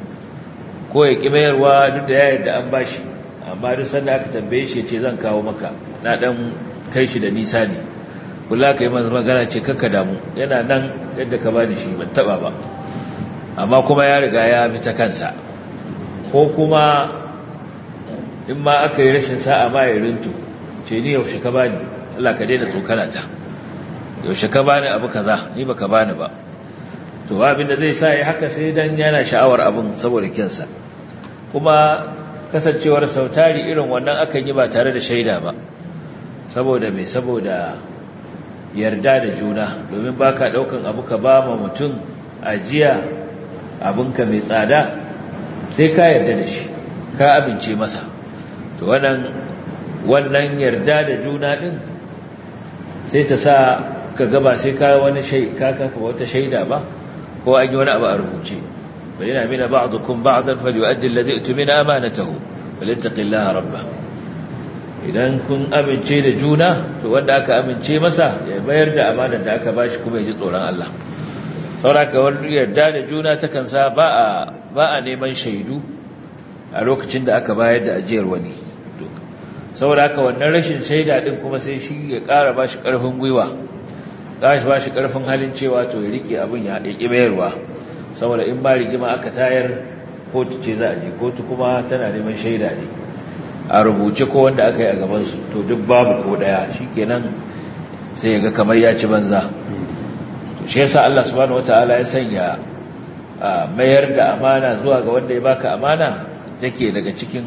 ko ya ƙi mayarwa duk da ya yarda an bashi amma duk sanda aka tambaye shi ce zan kawo maka na ɗan kai shi da nisa ne kula ka yi masa magana ce kakka damu yana nan yadda ka bani shi ban taɓa ba amma kuma ya riga ya bi ta kansa ko kuma in ma aka yi rashin sa'a ma ya runto ce ni yaushe ka bani Allah ka daina tsokana ta yaushe ka bani abu kaza ni baka bani ba to abin da zai sa ya haka sai dan yana sha'awar abin saboda kinsa kuma kasancewar sautari irin wannan akan yi ba tare da shaida ba saboda mai saboda yarda da juna domin baka daukan abu ka ba ma mutum ajiya abinka mai tsada sai ka yarda da shi ka amince masa to wannan wannan yarda da juna din sai ta sa ka gaba sai ka wani shaida ka wata shaida ba ko an yi wani abu a rubuce fa yana mina ba'dukum ba'dan falyu'addi alladhi utmina amanatahu walittaqillaha rabbah idan kun amince da juna to wanda aka amince masa ya bayar da amanar da aka bashi kuma ya ji tsoron Allah sauraka wani yarda da juna takan sa ba a ba a neman shaidu a lokacin da aka bayar da ajiyar wani sauraka wannan rashin shaida din kuma sai shi ya ƙara bashi ƙarfin gwiwa gashi ba shi ƙarfin halin cewa to ya rike abin ya haɗe bayarwa saboda in ba rigima aka tayar kotu ce za a je kotu kuma tana neman shaida ne a rubuce ko wanda aka yi a gabansu to duk babu ko ɗaya shi kenan sai ya ga kamar ya ci banza to shi yasa Allah subhanahu wataala ya sanya mayar da amana zuwa ga wanda ya baka amana take daga cikin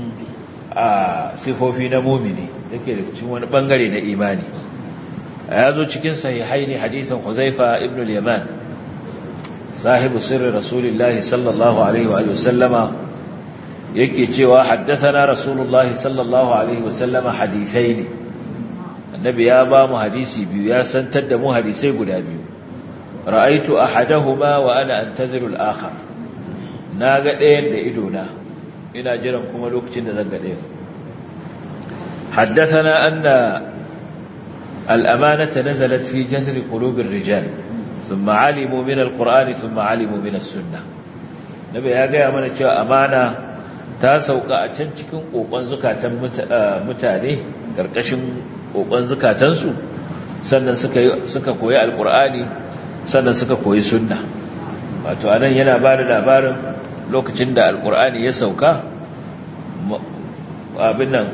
sifofi na mumini take daga cikin wani bangare na imani ya zo cikin sahihaini hadisin Huzaifa ibn al-Yaman sahibu sirri Rasulullahi sallallahu alaihi wa sallama yake cewa haddathana Rasulullahi sallallahu alaihi wa sallama hadithaini annabi ya ba mu hadisi biyu ya santar da mu hadisai guda biyu ra'aitu ahadahuma wa ana antaziru al-akhar naga ɗayan da ido na ina jiran kuma lokacin da zan ga ɗayan حدثنا أن الأمانة نزلت في جذر قلوب الرجال ثم علموا من القرآن ثم علموا من السنة نبي يا gaya mana cewa amana ta sauka a can cikin kokon zukatan mutane karkashin kokon zukatansu sannan suka suka koyi alqur'ani sannan suka koyi sunna wato anan yana ba da labarin lokacin da alqur'ani ya sauka abin nan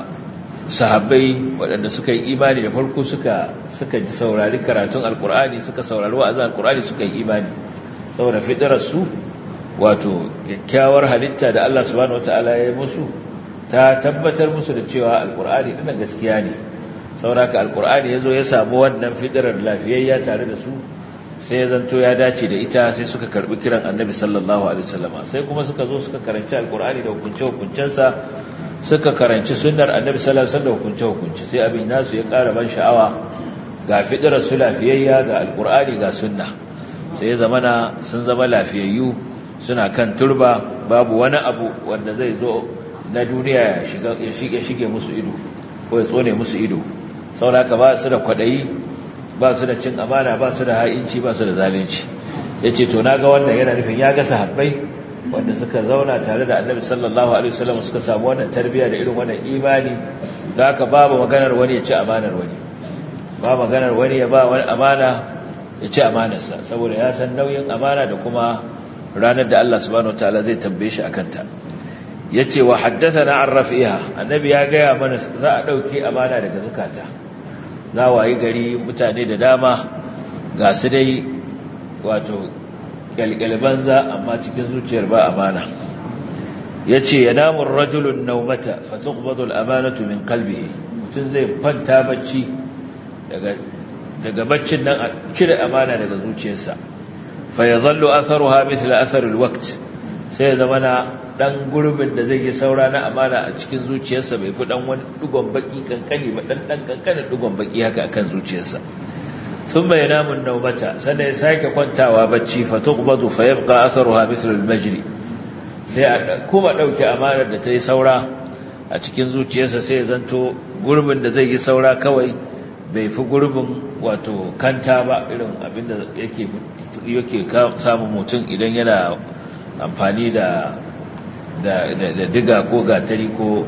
sahabbai waɗanda suka yi imani da farko suka suka ji saurari karatun alkur'ani suka saurari wa'azin alkur'ani suka yi imani saboda fitarar su wato kyakkyawar halitta da Allah subhanahu wataala ya yi musu ta tabbatar musu da cewa alkur'ani dinnan gaskiya ne saboda haka alkur'ani yazo ya samu wannan fitarar lafiyayya tare da su sai ya zanto ya dace da ita sai suka karbi kiran annabi sallallahu alaihi wasallama sai kuma suka zo suka karanci alkur'ani da hukunce hukuncensa suka karanci sunnar annabi sallallahu alaihi wasallam hukunce hukunci sai abin nasu ya ƙara ban sha'awa ga fidrar su lafiyayya ga alqur'ani ga sunna sai ya zamana sun zama lafiyayyu suna kan turba babu wani abu wanda zai zo na duniya ya shiga ya shige shige musu ido ko ya tsone musu ido saboda ba su da kwadayi ba su da cin amana ba su da ha'inci ba su da zalunci yace to naga wannan yana nufin ya ga sahabbai wanda suka zauna tare da annabi sallallahu alaihi wasallam suka samu wannan tarbiyya da irin wannan imani da haka babu maganar wani ya ci amanar wani ba maganar wani ya ba wani amana ya ci amanarsa saboda ya san nauyin amana da kuma ranar da Allah subhanahu wataala zai tambaye shi akan ta yace wa haddathana an rafiha annabi ya gaya mana za a dauke amana daga zakata za wayi gari mutane da dama ga su dai wato galgalban za amma cikin zuciyar ba amana ya ce ya namun rajulun naumata fatuqbadul amanatu min qalbihi mutum zai kwanta bacci daga baccin nan a cire amana daga zuciyarsa fa yadhallu atharuha mithla athar alwaqt sai ya zama na dan gurbin da zai yi saura na amana a cikin zuciyarsa bai fi dan wani dugon baki kankani ba dan dan kankanin dugon baki haka akan zuciyarsa ثم ينام النومة سنة يساك كنتا وبتشي فتقبض فيبقى أثرها مثل المجري sai a kuma ɗauke amanar da ta yi saura a cikin zuciyarsa sai ya zanto gurbin da zai yi saura kawai bai fi gurbin wato kanta ba irin abinda yake yake samun mutum idan yana amfani da da diga ko gatari ko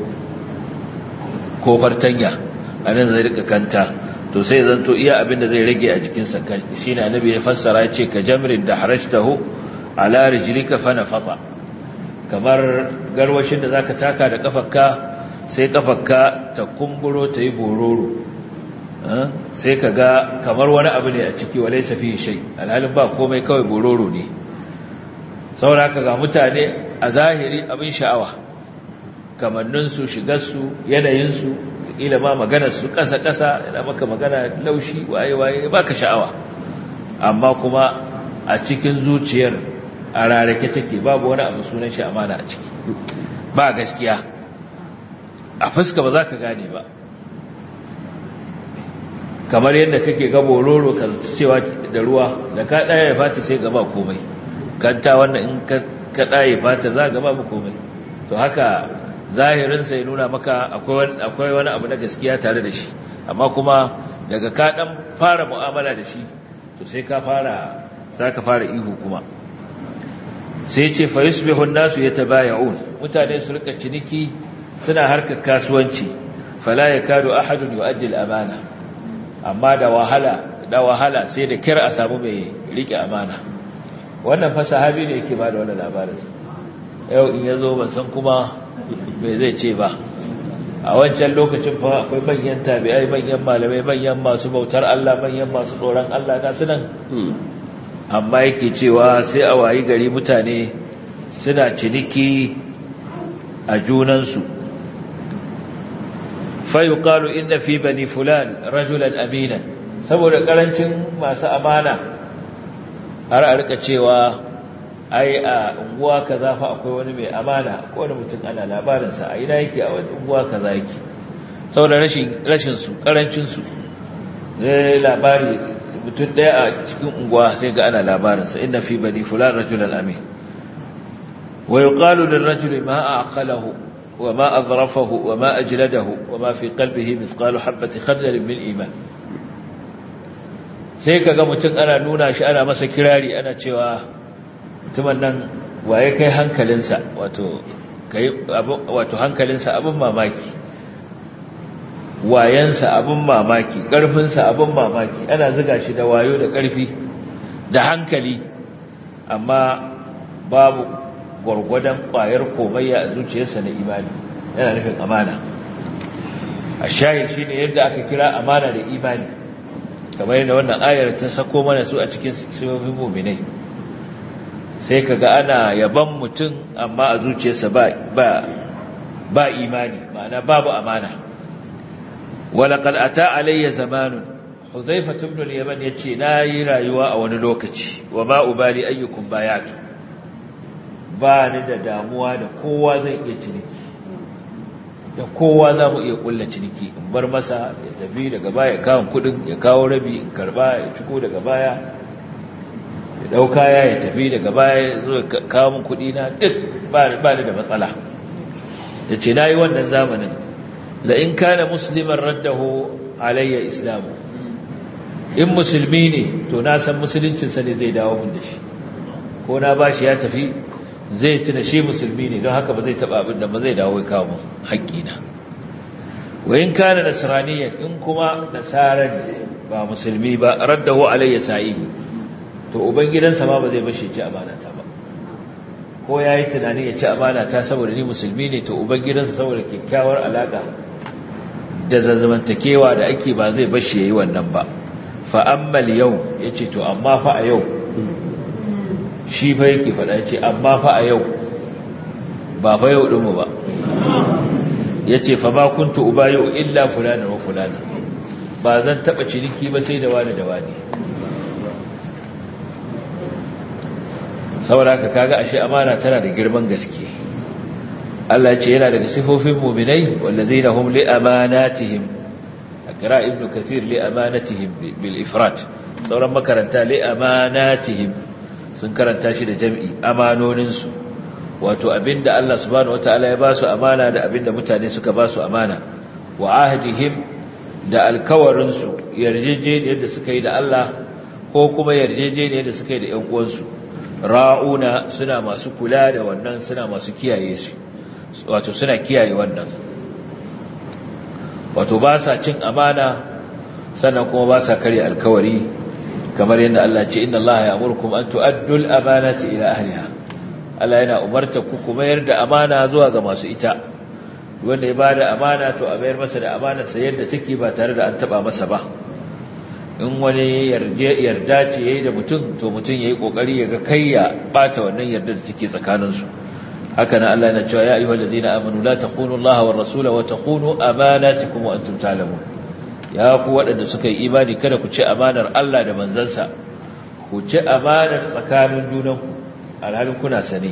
ko fartanya a nan zai rika kanta to sai zanto iya abin da zai rage a jikinsa shi ne annabi ya fassara ya ce ka jamrin da harashtahu ala rijlika fa nafata kamar garwashin da zaka taka da kafarka sai kafarka ta kumburo ta yi bororo sai ka ga kamar wani abu ne a ciki wa laysa fihi shay alhalin ba komai kawai bororo ne saboda ga mutane a zahiri abin sha'awa kamanninsu shigarsu yanayinsu ƙila ma maganarsu ƙasa-ƙasa yana maka magana laushi waye-waye ba ka sha'awa amma kuma a cikin zuciyar a rarake take babu wani abu sunan shi amana a ciki ba gaskiya a fuska ba za ka gane ba kamar yadda kake gabo roro ka cewa da ruwa da ka ɗaya ya fata sai gaba komai kanta wannan in ka ɗaya fata za gaba ba komai to haka zahirinsa ya nuna maka akwai wani abu na gaskiya tare da shi amma kuma daga ka dan fara mu'amala da shi to sai ka fara za ka fara ihu kuma sai ce fa yusbihu an-nasu yatabaya'un mutane su rika ciniki suna harkar kasuwanci fala yakadu ahadun yu'addi al-amana amma da wahala da wahala sai da kira a samu mai rike amana wannan fa sahabi ne yake bada wannan labarin yau in yazo ban san kuma me zai ce ba a wancan lokacin fa akwai manyan tabi'ai manyan malamai manyan masu bautar Allah manyan masu tsoron Allah ga su nan amma yake cewa sai a wayi gari mutane suna ciniki a junansu fayuqalu inna fi bani fulan rajulan aminan saboda karancin masu amana har a rika cewa ai a unguwa kaza fa akwai wani mai amana ko wani mutum ana labarinsa a ina yake a wani unguwa kaza yake saboda rashin rashin su karancin su zai labari mutum daya a cikin unguwa sai ga ana labarinsa inna fi bani fulan rajulan amin wa yuqalu lirrajuli ma aqalahu وما أظرفه وما أجلده وما في قلبه مثقال حبة خردل من إيمان sai ka ga mutum ana nuna shi ana masa kirari ana cewa mutumin nan waye kai hankalinsa wato kai wato hankalinsa abin mamaki wayansa abin mamaki ƙarfinsa abin mamaki ana ziga shi da wayo da ƙarfi da hankali amma babu gwargwadon ƙwayar komayya a zuciyarsa na imani yana nufin amana a shahil shi ne yadda aka kira amana da imani kamar yadda wannan ayar ta sako mana su a cikin sifofin muminai sai ka ga ana yaban mutum amma a zuciyarsa ba imani ma'ana babu amana walaƙar ata alayya zamanun huzaifa tubnul yaman ya ce na yi rayuwa a wani lokaci wa ma'ubali ayyukun bayatu ba ni da damuwa da kowa zai iya ciniki da kowa za mu iya kulla ciniki in bar masa ya tafi daga baya kawon kudin ya kawo rabi in karba ya ciko daga baya ya dau kaya ya tafi daga baya ya zo kawo min kudi na duk ba ni da matsala ya ce na yi wannan zamanin la in kana musliman raddahu alayya islamu in musulmi ne to na san musuluncinsa ne zai dawo min da shi ko na bashi ya tafi zai tuna shi musulmi ne don haka ba zai taba abin da ba zai dawo kawo mun haƙƙina wa in kana nasraniyan in kuma nasara ne ba musulmi ba raddahu alayya sa'ihi to ubangidansa ma ba zai bashi ci amana ta ba ko yayi tunani ya ci amana ta saboda ni musulmi ne to ubangidansa saboda kyakkyawar alaka da zazzamantakewa da ake ba zai bashi yayi wannan ba fa ammal yau yace to amma fa a yau shi fa yake faɗa ce amma fa a yau ba fa yau ɗinmu ba ya ce fa ma kuntu uba yau illa fulani wa fulani ba zan taɓa ciniki ba sai da wani da wani saboda ka kaga ashe amana tana da girman gaske Allah ce yana daga sifofin muminai wallazina hum li amanatihim akra ibnu kathir li amanatihim bil ifrat sauran makaranta li amanatihim sun karanta shi da jam'i amanoninsu wato abinda Allah subhanahu wataala ya ba su amana da abinda mutane suka ba su amana wa ahdihim da alkawarinsu yarjejeniyar da suka yi da Allah ko kuma yarjejeniyar da suka yi da ‘yan uwansu ra'una suna masu kula da wannan suna masu kiyaye su wato suna kiyaye wannan wato ba sa cin amana sannan kuma ba sa karya alkawari kamar yadda Allah ce inna Allah ya amurkum an tu'addu al-amanati ila ahliha Allah yana umarta ku ku mayar da amana zuwa ga masu ita wanda ya bada amana to a mayar masa da amana sa yadda take ba tare da an taba masa ba in wani yarje yarda ce yayi da mutum to mutum yayi kokari ya ga kai ya bata wannan yarda da take tsakanin su haka nan Allah yana cewa ya ayyuhal ladina amanu la takhunu Allah war rasula wa takhunu amanatikum wa antum ta'lamun ya ku waɗanda suka yi imani kada ku ci amanar Allah da manzansa ku ci amanar tsakanin junanku alhalin kuna sane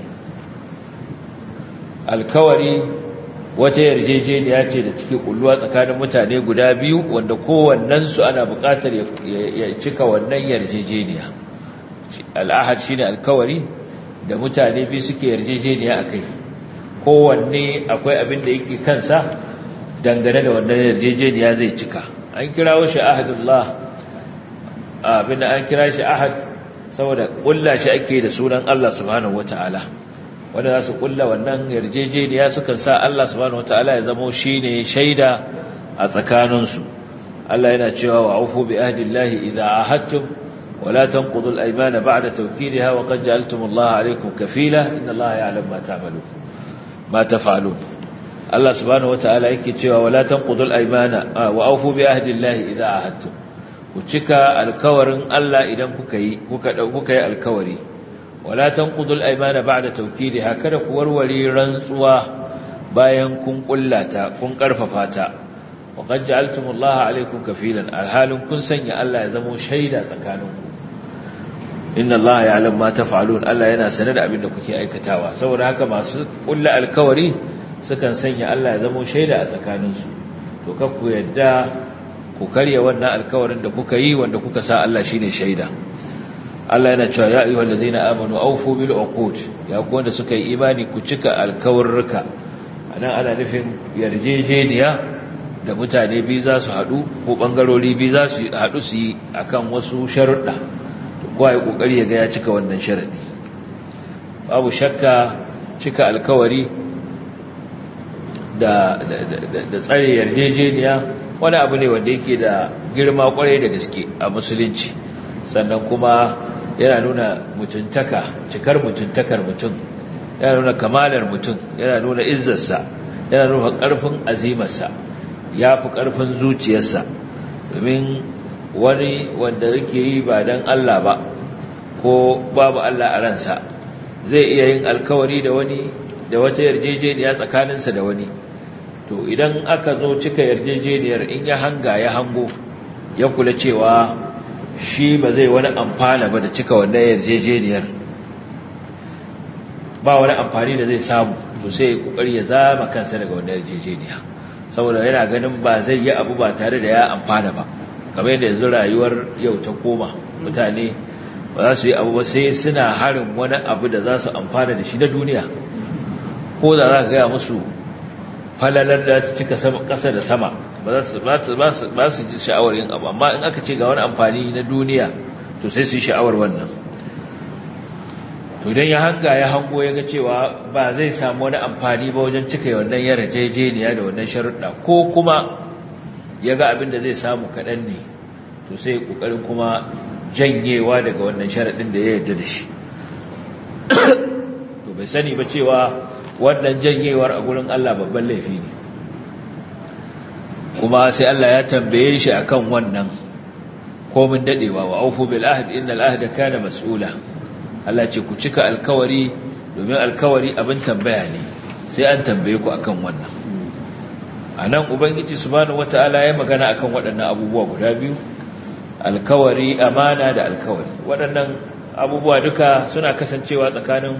alkawari wata yarjejeniya ce da take kulluwa tsakanin mutane guda biyu wanda kowannensu ana buƙatar ya cika wannan yarjejeniya al'ahad shine alkawari da mutane biyu suke yarjejeniya akai kowanne akwai abin da yake kansa dangane da wannan yarjejeniya zai cika an kirawo shi ahadullah abin da an kira shi ahad saboda kulla shi ake da sunan Allah subhanahu wataala wanda za su kulla wannan yarjejeniya sukan sa Allah subhanahu wataala ya zamo shine shaida a tsakaninsu Allah yana cewa wa aufu bi ahdillahi idza ahadtum wa la tanqudu al-aymana ba'da tawkidiha wa qad ja'altum Allah alaykum kafila inna Allah ya'lamu ma ta'malun ma taf'alun Allah subhanahu wataala yake cewa wa la tanqudu al-aymana wa aufu bi ahdillahi idza ahadtum ku cika alkawarin Allah idan kuka yi kuka kuka yi alkawari wala tanqudul aymana ba'da tawkidiha kada ku warware rantsuwa bayan kun kullata kun karfafa ta wa qad ja'altumullaha alaykum kafilan alhalun kun sanya Allah ya zama shaida tsakaninku inna Allah ya'lamu ma taf'alun Allah yana sanar da abin da kuke aikatawa saboda haka masu kulla alkawari sukan sanya Allah ya zama shaida a tsakaninsu to kakku yadda ku karya wannan alkawarin da kuka yi wanda kuka sa Allah shine shaida Allah yana cewa ya ayyuhal ladina amanu awfu bil uqud ya ku wanda suka yi imani ku cika alkawarruka anan ana nufin yarjejeniya da mutane biyu za su haɗu ko ɓangarori biyu za su haɗu su yi akan wasu sharuɗa kowa ya ƙoƙari ya ga ya cika wannan sharaɗi babu shakka cika alkawari da tsare yarjejeniya wani abu ne wanda yake da girma kwarai da gaske a musulunci sannan kuma yana nuna mutuntaka cikar mutuntakar mutum yana nuna kamalar mutum yana nuna izzarsa yana nuna ƙarfin azimarsa ya fi ƙarfin zuciyarsa domin wani wanda yake yi ba don Allah ba ko babu Allah a ransa zai iya yin alkawari da wani da wata yarjejeniya tsakaninsa da wani to idan aka zo cika yarjejeniyar in ya hanga ya hango ya kula cewa shi ba zai wani amfana ba da cika wannan yarjejeniyar ba wani amfani da zai samu to sai ya kokari ya zama kansa daga wannan yarjejeniya saboda yana ganin ba zai yi abu ba tare da ya amfana ba kamar yadda yanzu rayuwar yau ta koma mutane ba za su yi abu ba sai suna harin wani abu da za su amfana da shi na duniya ko da za ka gaya musu falalar da su cika ƙasa da sama ba su ji sha'awar yin abu amma in aka ce ga wani amfani na duniya to sai su yi sha'awar wannan to don ya hanga ya hango ya ga cewa ba zai samu wani amfani ba wajen cika wannan yarjejeniya da wannan sharuɗa ko kuma ya ga abin da zai samu kaɗan ne to sai ƙoƙarin kuma janyewa daga wannan sharaɗin da ya yarda da shi to bai sani ba cewa wannan janyewar a gurin Allah babban laifi ne kuma sai Allah ya tambaye shi akan wannan komin dadewa wa aufu bil ahd innal ahda kana mas'ula Allah ce ku cika alkawari domin alkawari abin tambaya ne sai an tambaye ku akan wannan anan ubangiji subhanahu wataala ya magana akan waɗannan abubuwa guda biyu alkawari amana da alkawari waɗannan abubuwa duka suna kasancewa tsakanin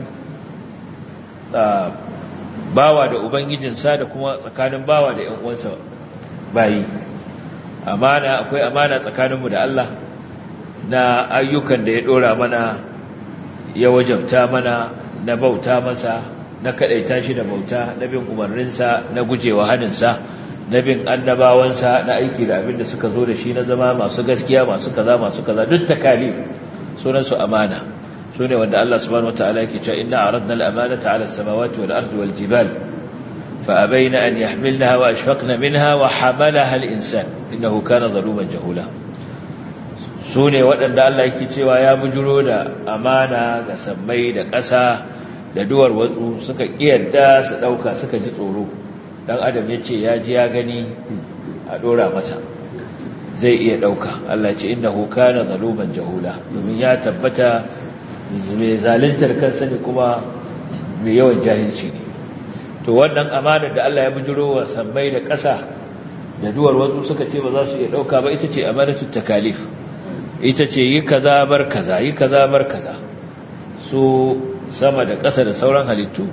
bawa da ubangijinsa da kuma tsakanin bawa da ‘yan uwansa bayi amana akwai amana tsakaninmu da Allah na ayyukan da ya ɗora mana ya wajabta mana na bauta masa na kaɗaita shi da bauta na bin umarninsa na gujewa haninsa na bin annabawansa na aiki da abin da suka zo da shi na zama masu gaskiya masu kaza masu kaza duk takalif sunansu amana sune wanda Allah subhanahu wataala yake cewa inna aradna al-amanata 'ala as-samawati wal-ardi wal-jibal fa abayna an yahmilnaha wa ashfaqna minha wa hamalaha al-insan innahu kana zaluman jahula sune waɗanda Allah yake cewa ya bujuro da amana ga sammai da ƙasa da duwar watsu suka kiyarda su dauka suka ji tsoro dan adam yace ya ji ya gani a dora masa zai iya dauka Allah ya ce innahu kana zaluman jahula domin ya tabbata mai zalintar kansa ne kuma mai yawan jahilci ne to wannan amanar da Allah ya bujiro wa sammai da ƙasa da duwar wasu suka ce ba za su iya ɗauka ba ita ce amanatu takalif ita ce yi kaza bar kaza yi kaza bar kaza su sama da ƙasa da sauran halittu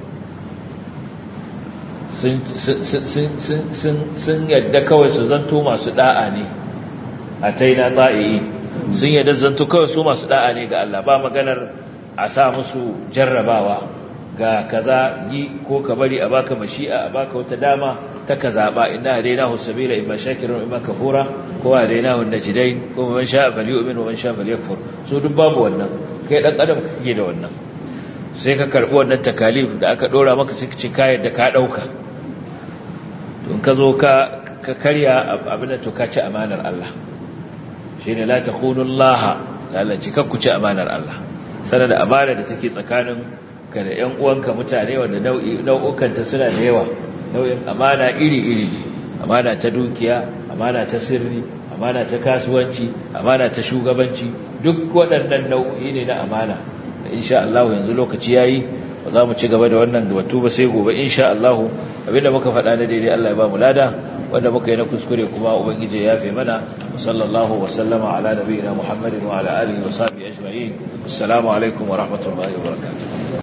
sun yadda kawai su zanto masu da'a ne a taina ta'i'i sun yadda zanto kawai su masu da'a ne ga Allah ba maganar a sa musu jarrabawa ga kaza yi ko ka bari a baka mashi'a a baka wata dama ta ka zaba inna hadainahu sabila imma shakirun imma kafura ko hadainahu najdain ko man sha'a falyu'min wa man sha'a falyakfur so duk babu wannan kai dan adam kake da wannan sai ka karbi wannan takalif da aka dora maka sai ka ci kayan da ka dauka to in ka zo ka ka karya abin da to ka ci amanar Allah shine la takhunu Allah lalaci kakku ci amanar Allah sanar da amana da take tsakanin ka da ƴan uwanka mutane wanda nau'i nau'ukanta suna da yawa nau'in amana iri-iri ne amana ta dukiya amana ta sirri amana ta kasuwanci amana ta shugabanci duk waɗannan nau'i ne na amana insha Allah yanzu lokaci yayi ba za mu ci gaba da wannan batu ba sai gobe insha Allah abinda muka faɗa na daidai Allah ya ba mu lada wanda muka yi na kuskure kuma ubangiji ya yafe mana sallallahu wa sallama ala nabiyina muhammadin wa ala alihi wa sahbihi ajma'in assalamu alaikum wa rahmatullahi wa barakatuh